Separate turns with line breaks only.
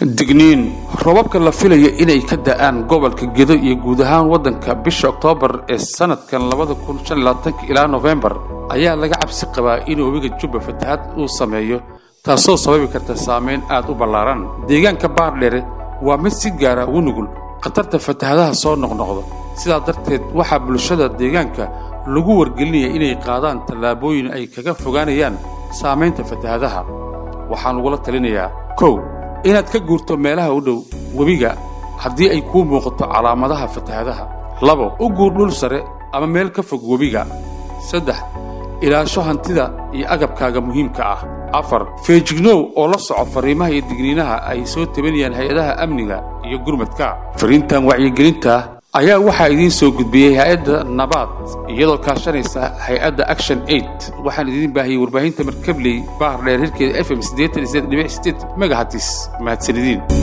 digniin robabka la filayo inay ka da'aan gobolka gedo iyo guud ahaan waddanka bisha oktoobar ee sannadkan ilaa nofembar ayaa laga cabsi qabaa in webiga jubba fatahaad uu sameeyo taasoo sababi karta saamayn aad u ballaaran deegaanka baardheere waa mid si gaara ugu nugul khatarta fatahaadaha soo noqnoqda sidaa darteed waxaa bulshada deegaanka lagu wargelinaya inay qaadaan tallaabooyin ay kaga fogaanayaan saamaynta fatahaadaha waxaan ugula talinayaa kow inaad ka guurto meelaha u dhow webiga haddii ay kuu muuqato calaamadaha fatahaadaha labo u guur dhul sare ama meel ka fog webiga saddex ilaasho hantida iyo agabkaaga muhiimka ah afar feejignow oo la soco fariimaha iyo digniinaha ay soo tabanayaan hay-adaha amniga iyo gurmadka fariintan wacyigelinta ayaa waxaa idiin soo gudbiyey hay-adda nabaad iyadoo kaashanaysa hay-adda action aid waxaan idiin baahiyey warbaahinta markabley baar dheer hirkeeda f m megahatis mahadsanidin